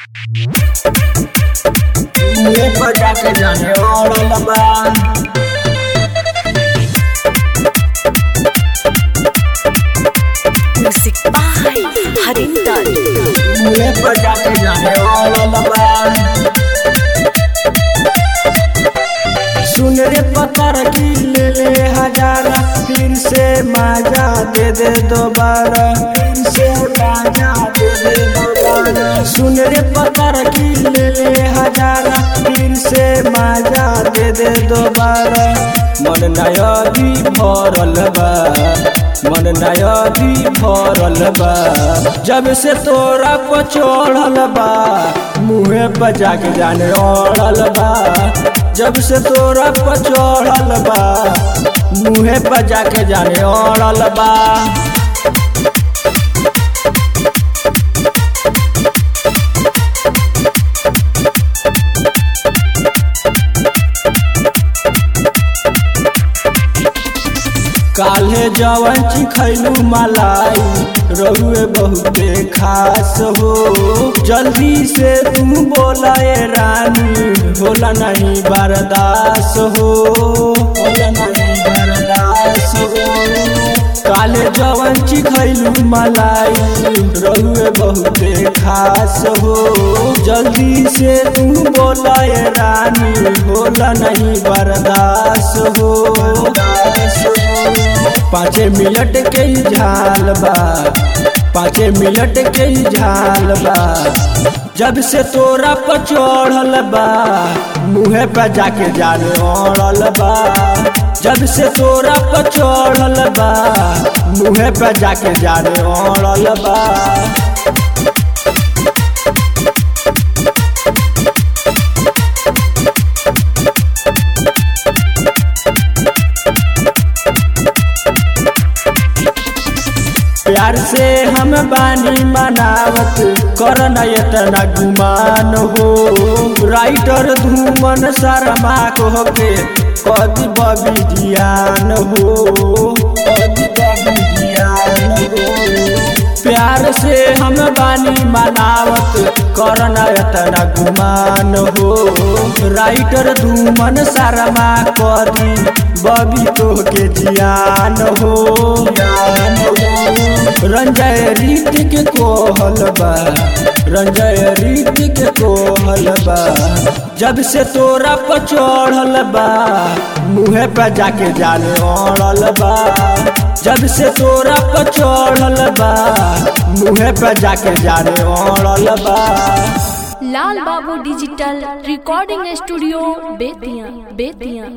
मुझे बजा के जाने वाला बा Music by Harinder. मुझे बजा के जाने वाला बा सुन रे पतर की ले ले हजारा फिर से माजा दे दे दोबारा फिर से माजा दे दे दोबारा सुन रे पतर की ले ले हजारा फिर से माजा दे दे दोबारा मन नया भी भरल बा मन नया भी भरल बा जब से तोरा को चढ़ल बा मुँहे बजा के जाने ओढ़ल बा जब से तोरा पर चढ़ल बा मुँहे बजा के जाने ओढ़ल बा काल्हे जवन चिखैलू मलाई रहुए बहुते खास हो जल्दी से तुम बोला ए रानी होला नहीं बर्दास हो होला नहीं बर्दास हो काले जवन चिखैलू मलाई रहुए बहुते खास हो जल्दी से तुम बोला ए रानी होला नहीं बर्दास हो पाँचे मिनट के ही झाल बा पाँचे मिनट के ही झाल बा जब से तोरा पर चढ़ल बा मुँहे पे जाके जाने ओढ़ल बा जब से तोरा पर चढ़ल बा मुँहे पे जाके जाने ओढ़ल बा प्यार से हम बानी मनावत करना इतना गुमान हो राइटर धूमन शर्मा को के कभी बबी ध्यान हो कभी बबी ध्यान हो प्यार से हम बानी मनावत करना इतना गुमान हो राइटर धूमन शर्मा करी बबी तो के जियान हो ज्ञान हो रंजय रीतिक कोहल बा रंजय रीतिक कोहल बा जब से तोरा पर चढ़ल बा मुँहे पे जाके जाने ओढ़ल बा जब से तोरा पर चढ़ल बा मुँहे पे जाके जाने ओढ़ल बा Lal Babu digital recording studio Bettiah Bettiah